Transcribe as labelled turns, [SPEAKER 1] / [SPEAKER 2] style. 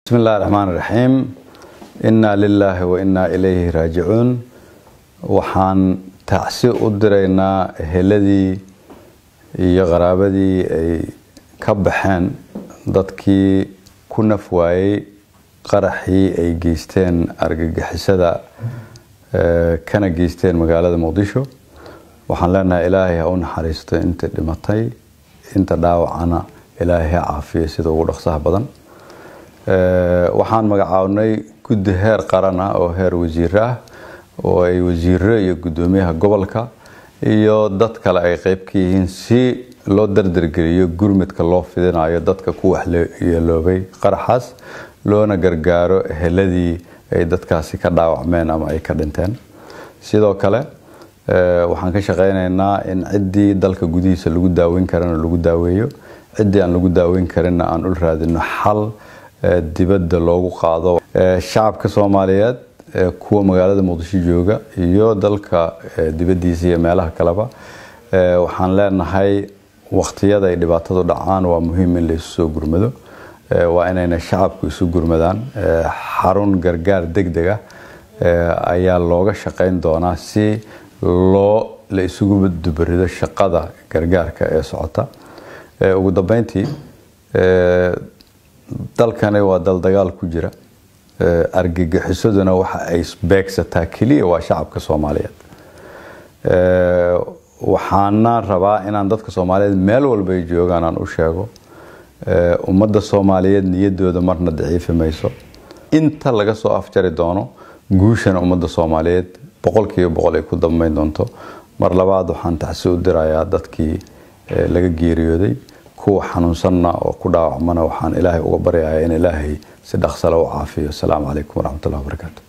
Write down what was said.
[SPEAKER 1] bismi illahi raxmaan raxiim innaa lilaahi wa innaa ilayhi raajicuun waxaan tacsi u diraynaa eheladii iyo qaraabadii ay ka baxeen dadkii ku naf waayey qaraxii ay geysteen argagixisada kana geysteen magaalada muqdisho waxaan leenahay ilaahay ha u naxariisto inta dhimatay inta dhaawacana ilaahay ha caafiyo sida ugu dhaqsaha badan waxaan magacaabnay guddi heer qaran ah oo heer wasiir ah oo ay wasiiro iyo guddoomiyaha gobolka iyo dad kale ay qeyb ka yihiin si loo dardargeliyo gurmudka loo fidinayo dadka ku waxyeeloobay qaraxaas loona gargaaro eheladii ay dadkaasi ka dhaawacmeen ama ay ka dhinteen sidoo kale waxaan ka shaqeyneynaa in ciddii dalka gudihiisa lagu daaweyn karana lagu daaweeyo ciddii aan lagu daaweyn karinna aan ul raadino xal dibadda loogu qaado shacabka soomaaliyeed kuwa magaalada muqdisho jooga iyo dalka dibaddiisa iyo meelaha kaleba waxaan leenahay waqtiyada ay dhibaatadu dhacaan waa muhiim in la isu soo gurmado waa inayna shacabku isu gurmadaan xarun gargaar deg deg ah ayaa looga shaqeyn doonaa si loo la isugu dubarido shaqada gargaarka ee socota ugu dambeyntii dalkani waa dal dagaal ku jira argagixisaduna waxa ay beegsataa keliya waa shacabka soomaaliyeed waxaana rabaa inaan dadka soomaaliyeed meel walba ay joogaan aan u sheego ummadda soomaaliyeed niyadooda marna daciifi mayso inta laga soo afjari doono guushana ummadda soomaaliyeed boqolkiiba boqol ay ku dambeyn doonto mar labaad waxaan tacsi u dirayaa dadkii laga geeriyooday kuwa xanuunsanna oo ku dhaawacmana waxaan ilaahay uga baryayaa in ilaahay si dhaqsale u caafiyo asalaamu calaykum waraxmatullahi wabarakaatu